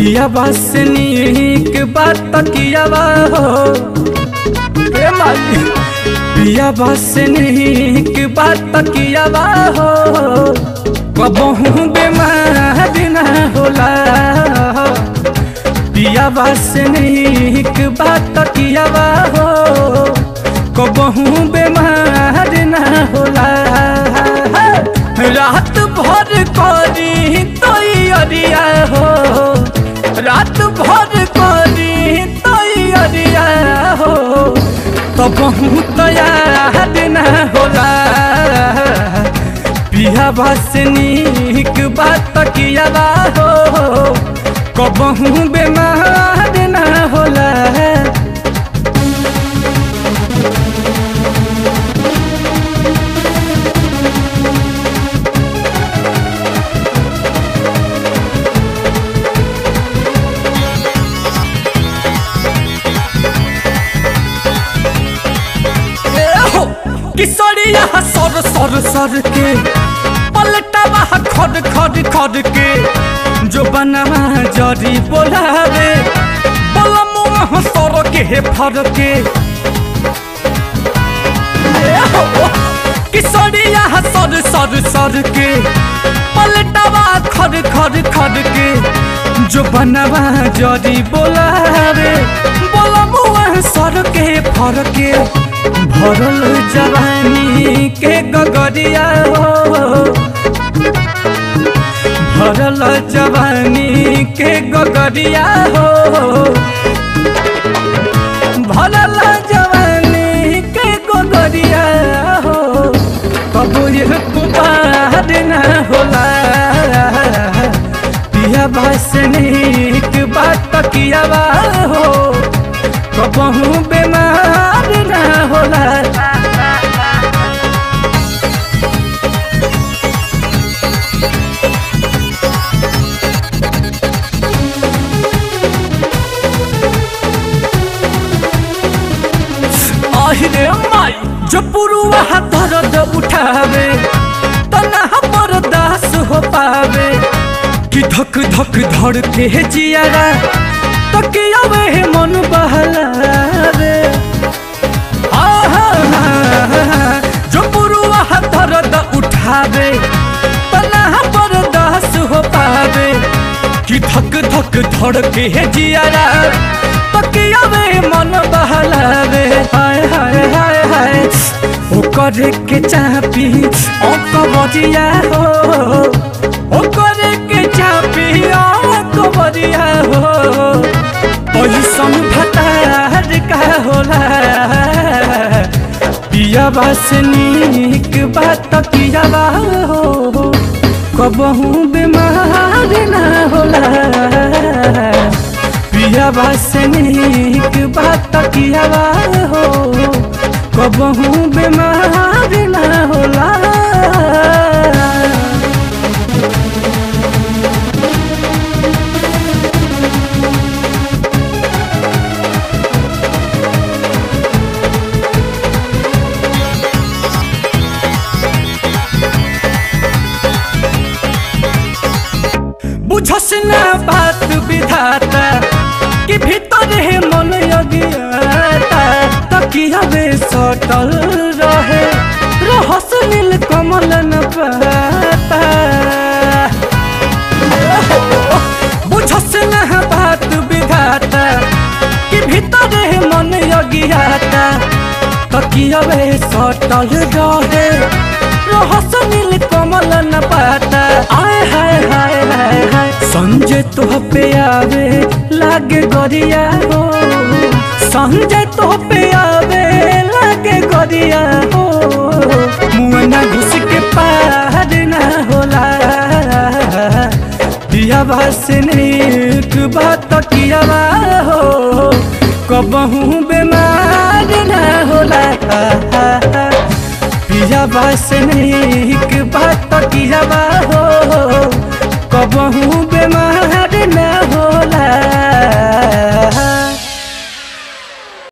पिया बस नीक बात कियावा हो ए माई पिया बस नीक बात कियावा हो कबहू बेमार ना होला पिया बस नीक बात कियावा हो कबहू बेमार ना होला रात भर करी तैयारिया हो रात भर करी तैयारिया हो तो बहुत याद न होला पिया बस नीक बात किया हो कबहू बेमार न होला हो किशोरिया सर सर सर के पलटवा खड खड खड के जो बनवा जरी बोलावे बलमुआ सर के फर के किशोरिया सर सर सर के पलटवा खड खड खड के जो बनवा जरी बोलावे बलमुआ सर के फर के भरल जवानी के गगरिया हो भरल जवानी के गगरिया हो भरल जवानी के गगरिया हो तब ये कुबार न होला पिया बस नीक बात किया हो कबहू बेमार न होला আহিरे माई जो पुरुआ दर्द उठावे तना बर्दाश्त हो पावे कि धक धक धड़ के जियारा तकियावे मन बहलावे आहा, जो पुरुआ दर्द उठावे तना बर्दाश्त हो पावे कि धक धक धड़ के जियारा तकियावे मन बहलावे हाय हाय हाय हाय ओ करे के चापी ओ कबरिया हो ओ करे के चापी ओ कबरिया हो पैसन भतार का होला पिया बस नीक बात पिया हो कबहू बीमार ना होला पिया बस नीक बात किया हो कबहू बीमार ना होला बुझस ना बात विधाता कि भीतर है मन अज्ञाता तकिया बे सटल रहे रहस नील कमल न पाता बुझस ना बात विधाता कि भीतर है मन अज्ञाता तकिया बे सटल रहे रहस नील कमल न पाता आय हाय हाय हाय हाय संजय तो पे आवे लागे गरिया हो संजय तो पे आवे लागे गरिया हो मुआना घुस के पार ना होला दिया बस नीक बात किया हो कबहू बीमार ना होला पिया बस नीक बात किया हो कबहू बीमार न होला